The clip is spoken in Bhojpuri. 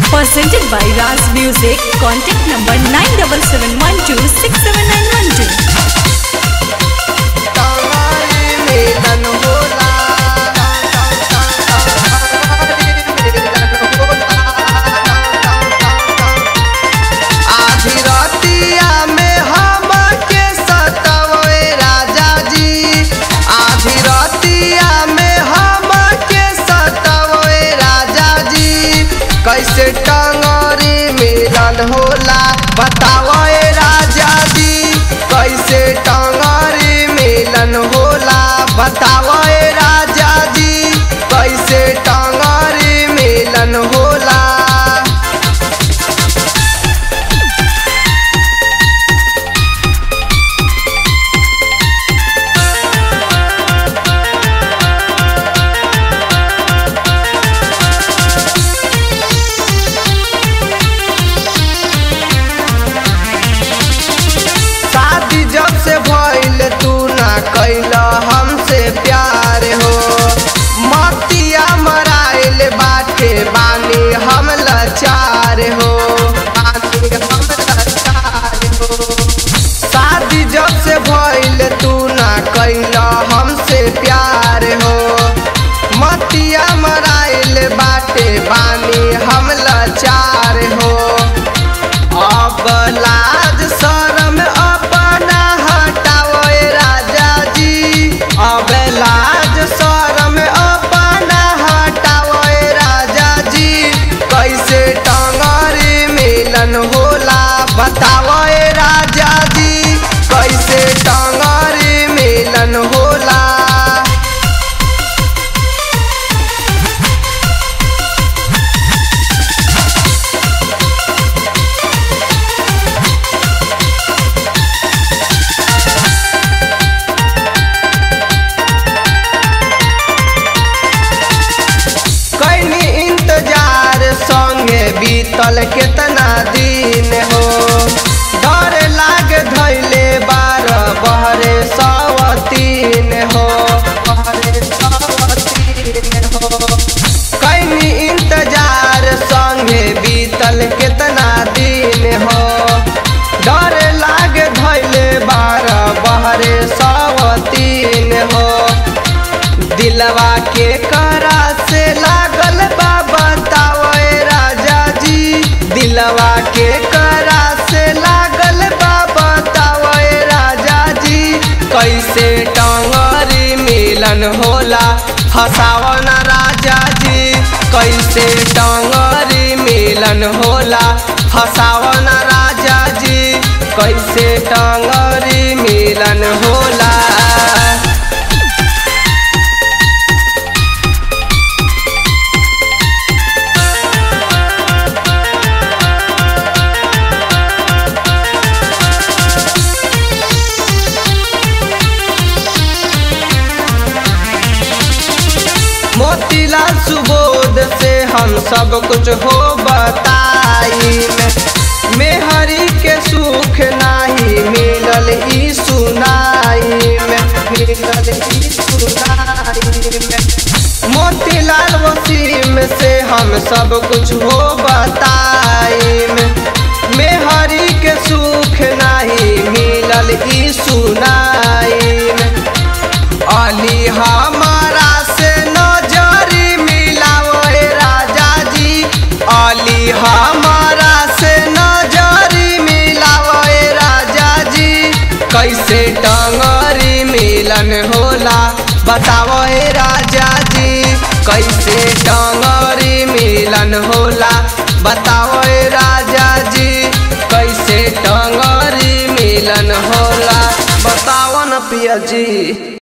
Presented by Raz Music. Contact number 9771267912. तारी मिलन होला आधी रातिया में हमके सतावे राजा जी आधी रातिया में हमके सतावे राजा जी कैसे टंगरी मिलन होला बताओ ए राजा जी कैसे टंगरी मिलन होला बताओ ए राजा जी कैसे टंगरी मिलन होला शादी जब से भइल तू ना कैल हमसे प्यार हो मतिया मराइल बाटे बानी हम लाचार हो बानी हम लाचार हो शादी जब से भइल तू ना कैल हमसे प्यार हो मतिया मराइल बाटे बानी हम लाचार हो अब लाज शरम अपना हटाओ ए राजा जी अब लाज शरम अपना हटाओ ए राजा जी कैसे टंगरी मिलन होला बताओ ए राजा जी कैसे टंगरी मिलन होला कैनी इंतजार संगे बीतल केतना दिन हो डर लाग धैले बार बहरे सवतीन हो बहरे सवतीन हो कैनी इंतजार संगे बीतल केतना दिन हो डर लाग धैले बार बहरे सवतीन हो दिलवा के करा से लागल बा बताओ ए राजा जी दिलवा के करा से लागल बा बताओ ए राजा जी कैसे टंगरी मिलन होला फसाओ न राजा जी कैसे टंगरी मिलन होला फसाओ न राजा जी कैसे टंगरी मिलन होला मोतीलाल सुबोध से हम सब कुछ हो बताई मेहरी के सुख नाही मिलल ई सुनाई में मिलल ई सुनाई में मोतीलाल वसीम से हम सब कुछ हो बताई मेहरी के सुख नाही मिलल ई सुनाई में अली हमारा से नजरी मिलाओ ए राजा जी अली हमारा से नजरी मिलाओ ए राजा जी कैसे टंगरी मिलन होला बताओ ए राजा जी कैसे टंगरी मिलन होला बताओ ए राजा जी कैसे टंगरी मिलन होला बताओ न पिया जी